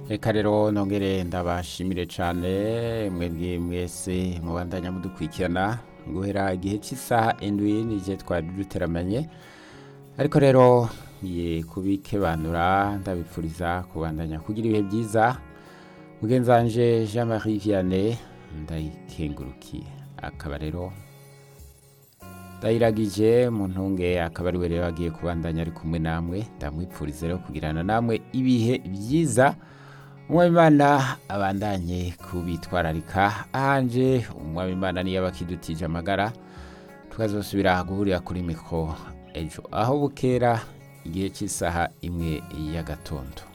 reka rero nongere ndabashimire cyane mwebwe mwese mubandanya mudukurikirana guhera igihe cy'isaha indwi n'igihe twari duteramanye ariko rero ngiye kubikebanura ndabipfuriza kubandanya kugira ibihe byiza mugenzanje jean marie vianney ndayikengurukiye akaba rero ndayiragije mu ntunge akaba ari we rero agiye kubandanya ari kumwe namwe ndamwipfuriza rero kugirana namwe ibihe byiza umwabimana abandanye kubitwararika ahanje umwabimana niyo aba akidutije amagara tukazosubira guhurira kuri mikoro ejo aho bukera igihe cy'isaha imwe y'agatondo